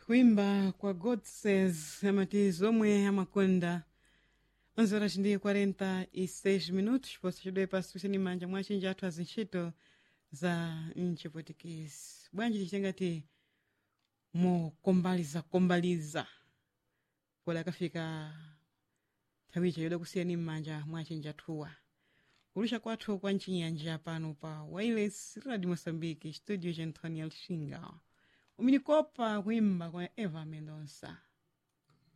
kuimba kwa god says amati zomwe amakonda 11 horas ndi 46 minutos poso chidwe pasukuseni manja mwachinji athu azintchito za mchipotikisi bwanji tichitengati mukombaliza kombaliza pole akafika nthawicha yoda kusiyani m'manja mwachinji athuwa kulusha kwathu kwa mchinyanja pano pa wireless radio moçambique studio cha antônio alxinga uminikopa kuimba kwa eva mendonça